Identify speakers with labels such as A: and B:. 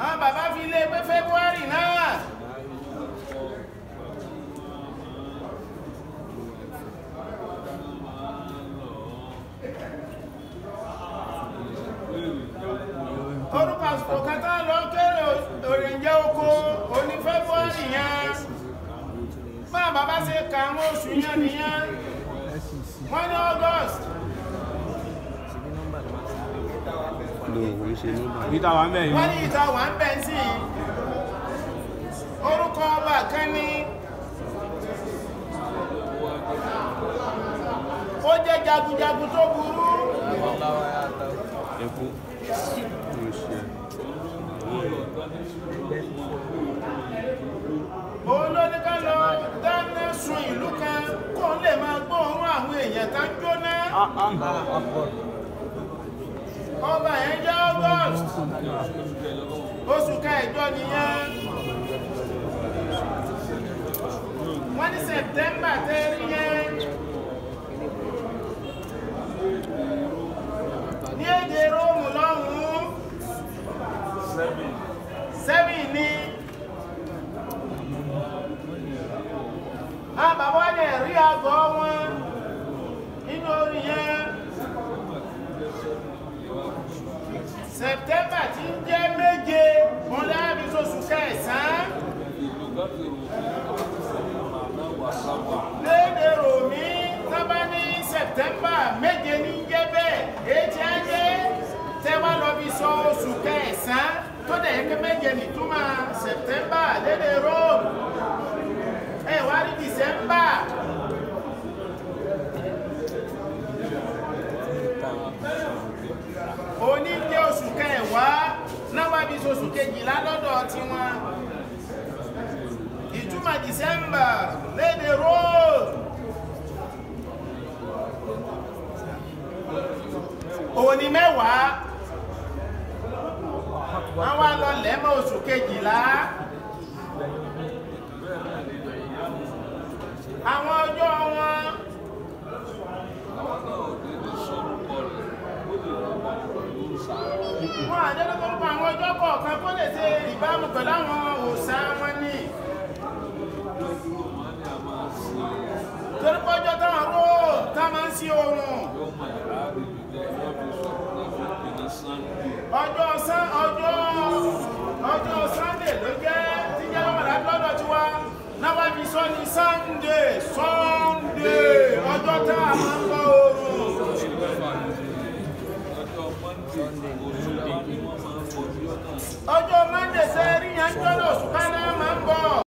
A: àwọn bàbá fi lé pé february náà orúkọ àsìkò kẹta lọ kéré òrìǹjẹ oko òní february yẹn bá bàbá ṣe ka àwọn oṣù yẹn nìyẹn wọ́n ní august
B: ló ń ṣe nọ́mbà
C: Ìta wà ń bẹ̀
A: wọ́n
C: yìí.
A: ní ìta wà ń bẹ̀ sí i orúkọ ọba kan ní ó jẹ́ jagunjagun tó burú
B: ẹkú ló ń ṣe
A: òun ló ní ká lọ dáná sun ìlú kan kó lè máa gbóòórùn àwọn èèyàn tá ń jóná ọba yẹn jẹ́ august oṣù kẹjọ nìyẹn wọ́n ní september tẹ́rí yẹn ní èdè róòmù lọ́hùn-ún seven ní àwọn bàbá wọn lè rí àgọ́ wọn nínú orí yẹn september tí ń jẹ́ méje wọn láàbí oṣù kẹsàn-án léde ròmí tábà ní september méje ní jẹ́ bẹ́ẹ̀ èyí tí a jẹ́ tẹ́wà lọ bí sọ oṣù kẹsàn-án tó dẹ̀ yẹ kí méje nìtúmọ̀ september léde rome ẹ wá rí december òní jẹ́ oṣù kẹwàá náwà bí oṣù kejìlá lọ́dọ̀ tiwọn ìtumọ̀ december léde rome òní mẹ́wàá àwọn alọ́lẹ̀ mọ́ oṣù kejìlá àwọn ọjọ́ wọn wọ́n àjẹ́lẹ́gbọ́rúkọ àwọn ọjọ́ kọ̀ọ̀kan kó lè ṣe ìbámu pẹ̀lú àwọn òòṣà wọn ní torí pọ́jọ́ táwọn ró tá máa ń sí oòrùn ọjọ́ sán ọjọ́ ọjọ́ sunday ló jẹ́ tí jẹ́ lọ́mọdá lọ́dọ̀ tí wá náwà bí sọ ní sunday sunday ọjọ́ tá a máa ń lọ oòrùn ọjọ́ monday sẹ́rí yẹn jọ́nà òṣùpá náà máa ń bọ̀